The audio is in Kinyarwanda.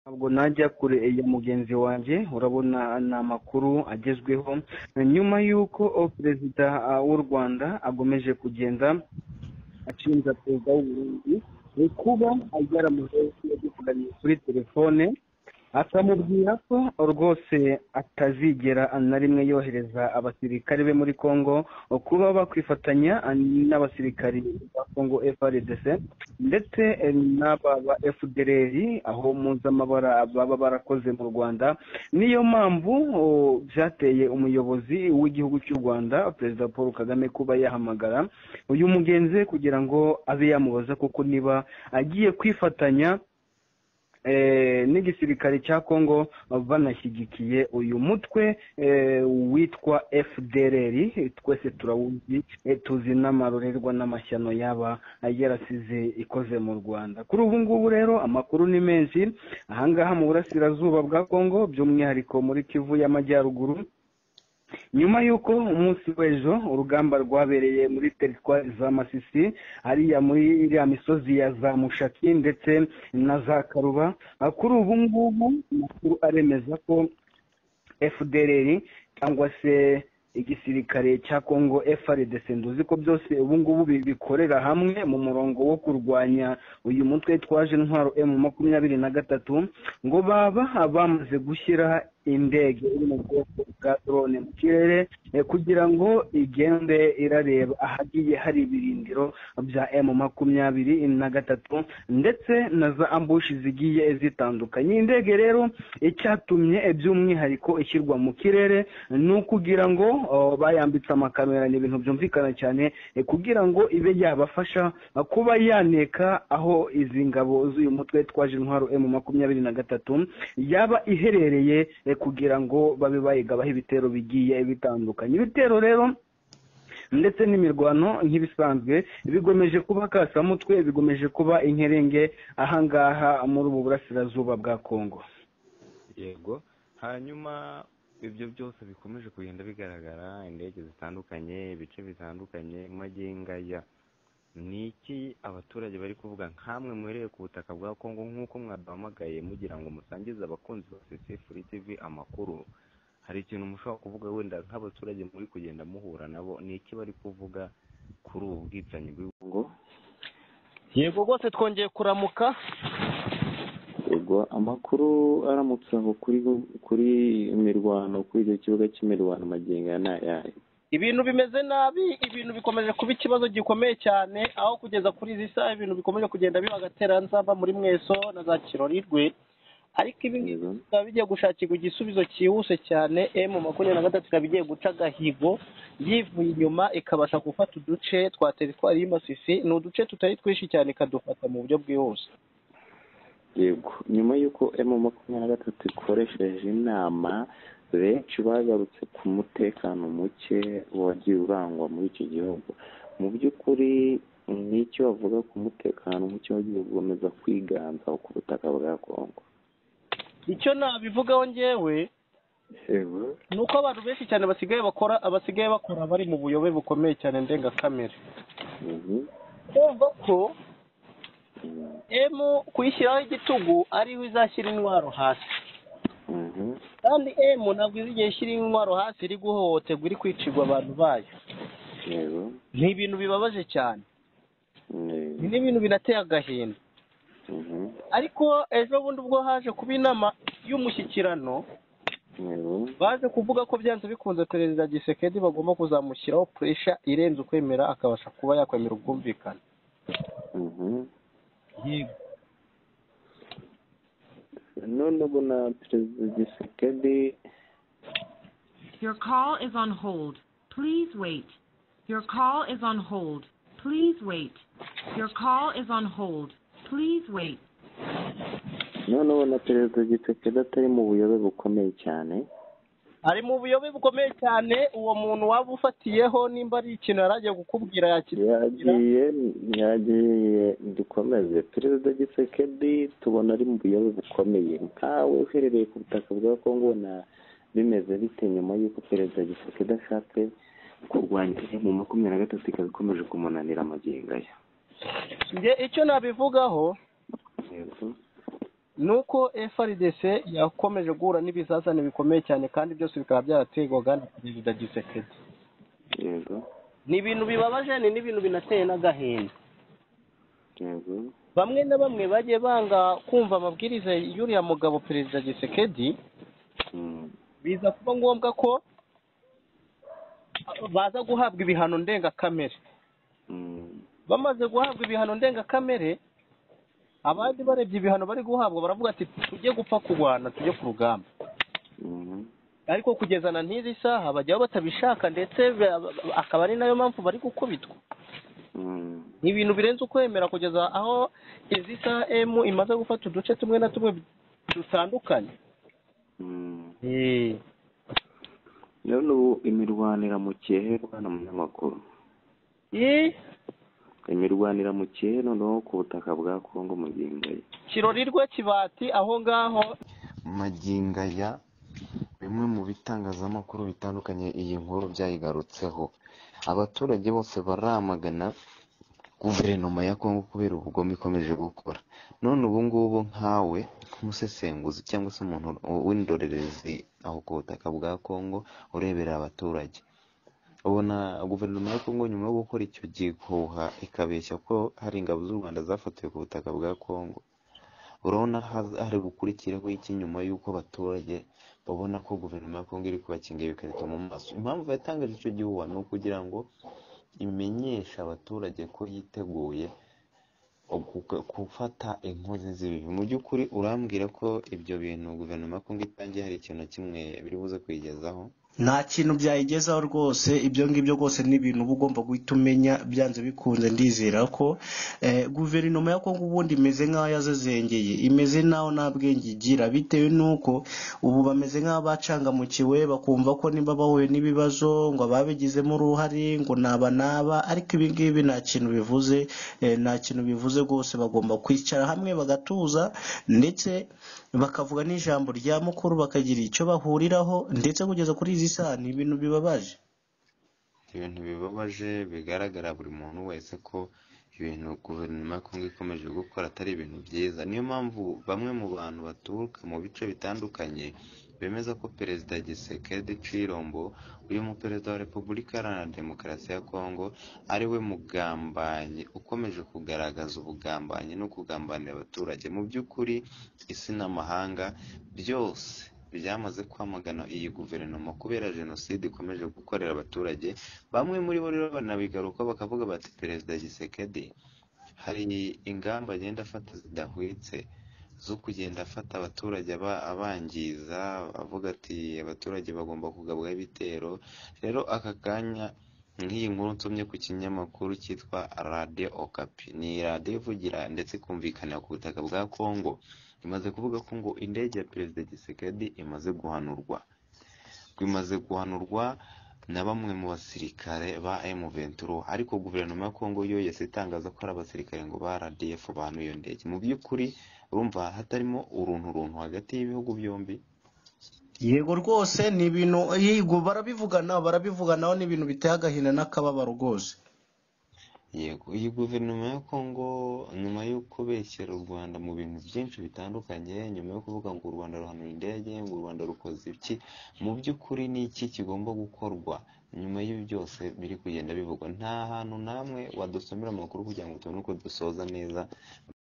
ntabwo najya kure ya mugenzi wanjye urabona ni amakuru agezweho nyuma y'uko perezida w'u rwanda agomeje kugenda ashinja perezida w'uburundi kuba yaramuhe yavuganye kuri telefone akamubwira ko rwose atazigera na rimwe yohereza abasirikare be muri congo kuba bakwifatanya n'abasirikari ba congo frdc ndetse n'aba ba fdr aho mpuzamabara baba barakoze mu rwanda niyo mpamvu byateye umuyobozi w'igihugu cy'u rwanda perezida paul kagame kuba yahamagara uyu mugenzi we kugira ngo abe yamubaza kuko niba agiye kwifatanya n'igisirikare cya congo banashyigikiye uyu mutwe witwa fdrr twese turawuzi tuzi n'amarorerwa n'amashyano yaba yarasize ikoze mu rwanda kuri ubu ngubu rero amakuru ni menshi ahangaha mu burasirazuba bwa congo by'umwihariko muri kivu y'amajyaruguru nyuma y'uko umunsi w'ejo urugamba rwabereye muri teritwari za masisi hariya muri iriya misozi ya za mushaki ndetse na za karuba kuri ubu ngubu amakuru aremeza ko fdr cyangwa se igisirikare cya congo frdc nduzi ko byose ubu ngubu bikorera hamwe mu murongo wo kurwanya uyu mutwe twaje intwaro emu makumyabiri na gatatu ngo baba bamaze gushyira indege iri mu bwoko bwa drone mu kirere kugira ngo igende irareba ahagiye hari ibirindiro bya emu makumyabiri na gatatu ndetse na za ambushi zigiye zitandukanye indege rero icyatumye by'umwihariko ishyirwa mu kirere ni ukugira ngo bayambitse amakamera ni ibintu byumvikana cyane kugira ngo ibe yabafasha kuba yaneka aho izi ngabo z'uyu mutwe twaje intwaro emu makumyabiri na gatatu yaba iherereye kugira ngo babe bayigabaho ibitero bigiye bitandukanye ibitero rero ndetse n'imirwano nk'ibisanzwe bigomeje kuba kasamutwe bigomeje kuba inkerenge ahangaha muri ubu burasirazuba bwa kongo yego hanyuma ibyo byose bikomeje kugenda bigaragara indege zitandukanye ibice bitandukanye magengaya ni iki abaturage bari kuvuga nk'amwe mwereye ku butaka bwa kongo nk'uko mwaduhamagaye mugira ngo musangize abakunzi ba sesefuri tivi amakuru hari ikintu mushobora kuvuga wenda nk'abaturage muri kugenda muhura nabo ni iki bari kuvuga kuri ubu bwicanyi bw'ibungo yego rwose twongeye kuramuka yego amakuru aramutse aho kuri imirwano kuri icyo kibuga cy'imirwano magenga ni ayahe ibintu bimeze nabi ibintu bikomeje kuba ikibazo gikomeye cyane aho kugeza kuri izi saha ibintu bikomeje kugenda biba agateranzamba muri mweso na za kirorirwe ariko ibi ngibi bikaba bigiye gushakirwa igisubizo cyihuse cyane emu makumyabiri na gatatu ikaba igiye guca agahigo yivuye inyuma ikabasha gufata uduce twa teritwari y'imasisi ni uduce tutari twinshi cyane ikadufata mu buryo bwihuse yego nyuma y'uko emu makumyabiri na gatatu ikoresheje inama benshi bagarutse ku mutekano muke wagiye urangwa muri iki gihugu mu by'ukuri n'icyo bavuga ku mutekano muke wagiye gukomeza kwiganza ku butaka bwa kongo icyo nabivugaho ngewe ni uko abantu benshi cyane basigaye bakora abasigaye bakora bari mu buyobe bukomeye cyane ndengakamere kumva ko emu kuyishyiraho igitugu ariho izashyira intwaro hasi kandi emu ntabwo izi igihe ishyira intwaro hasi iri guhohoterwa iri kwicirwa abantu bayo ni ibintu bibabaje cyane ni n'ibintu binateye agahinda ariko ejo bundi ubwo haje kuba inama y'umushyikirano baje kuvuga ko byanze bikunze perezida gisekedi bagomba kuzamushyiraho puresha irenze ukwemera akabasha kuba yakwemera ubwumvikane none ubu na perezida gisekedi Your call is on hold. Please wait. Your call is on hold. Please wait. Your call is on hold. Please wait. none ubu na perezida gisekedi atari mu buyobe bukomeye cyane ari mu buyobe bukomeye cyane uwo muntu waba ufatiyeho nimba ari ikintu yari agiye kukubwira yakibwira yagiye yagiye dukomeze perezida gisekedi tubona ari mu buyobe bukomeye nkawe uherereye ku butaka bwa kongo na bimeze bite nyuma y'uko perezida gisekedi ashatse kurwanya mu makumyabiri na gatatu ikaba ikomeje kumunanira amagingo aya njye icyo nabivugaho nuko FRDC yakomeje guhura n'ibizazane bikomeye cyane kandi byose bikaba byaraterwaga na perezida gisekedi yego ni ibintu bibabaje ni n'ibintu binateye n'agahinda yego bamwe na bamwe bagiye banga kumva amabwiriza y'uriya mugabo perezida gisekedi Mm. biza kuba ngombwa ko baza guhabwa ibihano ndengakamere Mm. bamaze guhabwa ibihano ndengakamere abandi barebye ibihano bari guhabwa baravuga ati tujye gupfa kurwana tujye ku rugamba Mhm. ariko kugeza na n'iri saha bajyaho batabishaka ndetse ba- ba- akaba ari nayo mpamvu bari gukubitwa Mm. ni ibintu birenze ukwemera kugeza aho izi m imaze gufata uduce tumwe na tumwe dutandukanye Mm. Eh, none ubu imirwanira mu cyehe bwana munyamakuru eh, imirwanira mu cyehe noneho ku butaka bwa kongo mu ngingo ye kirorirwe kibati aho ngaho magingo aya bimwe mu bitangazamakuru bitandukanye iyi nkuru byayigarutseho abaturage bose baramagana guverinoma ya kongo kubera ubugome ikomeje gukora none ubu ngubu nkawe nk'umusesenguzi cyangwa se umuntu w'indorerezi aho ku butaka bwa kongo urebera abaturage ubona guverinoma ya kongo nyuma yo gukora icyo gihuha ikabeshya ko hari ingabo z'u rwanda zafatiwe ku butaka bwa kongo urabona haz- hari bukurikiraho iki nyuma y'uko abaturage babona ko guverinoma ya kongo iri kubakingira ibikarito mu maso impamvu yatangaje icyo gihuha ni ukugira ngo imenyeshe abaturage ko yiteguye oku- gufata inkozi z'ibibi mu by'ukuri urambwira ko ibyo bintu guverinoma ya kongo itangiye hari ikintu na kimwe biri buze kuyigezaho nta kintu byayigezaho rwose ibyo ngibyo rwose ni ibintu uba ugomba guhita umenya byanze bikunze ndizera ko eh, guverinoma ya kongo ubundi imeze nk'aho yazezengeye imeze naho nta bwenge igira bitewe n'uko ubu bameze nk'abacangamukiwe bakumva ko niba bahuye n'ibibazo ngo ababigizemo uruhare ngo naba naba ariko ibi ngibi nta kintu bivuze eh, nta kintu bivuze rwose bagomba kwicara hamwe bagatuza ndetse bakavuga n'ijambo rya mukuru bakagira icyo bahuriraho ndetse kugeza kuri izi saha ni ibintu bibabaje ibintu bibabaje bigaragara buri muntu wese ko ibintu guverinoma ya kongo ikomeje gukora atari ibintu byiza niyo mpamvu bamwe mu bantu baturuka mu bice bitandukanye bemeza ko perezida gisekedi cirombo uyu mu perezida wa repubulika iharanira demokarasi ya kongo ari we mugambanyi ukomeje kugaragaza ubugambanyi no kugambanira abaturage mu by'ukuri isi n'amahanga byose byamaze kwamagana iyi guverinoma kubera jenoside ikomeje gukorera abaturage bamwe muri bo rero banabigaruka bakavuga bati perezida gisekedi hari ingamba agenda afata zidahwitse zo kugenda afata abaturage aba- abangiza avuga ati abaturage bagomba kugabwaho ibitero rero aka kanya nk'iyi nkuru nsomye ku kinyamakuru cyitwa radiyo okapi ni radiyo ivugira ndetse ikumvikana ku butaka bwa kongo imaze kuvuga ko ngo indege ya perezida gisekedi imaze guhanurwa bimaze guhanurwa na bamwe mu basirikare ba M23 ariko guverinoma ya Kongo yo yose itangaza ko ari abasirikare ngo ba RDF bahanuye iyo ndege mu by'ukuri urumva hatarimo uruntu runtu hagati y'ibihugu byombi yego rwose ni ibintu yego barabivugana barabivuganaho ni ibintu biteye agahinda n'akababaro rwose yego iyi guverinoma ya kongo nyuma yo kubeshyera u rwanda mu bintu byinshi bitandukanye nyuma yo kuvuga ngo u rwanda ruhanura indege ngo u rwanda rukoze iki mu by'ukuri ni iki kigomba gukorwa nyuma y'ibi byose biri kugenda bivugwa nta hantu n'amwe wadusomera amakuru kugira ngo tubone uko dusoza neza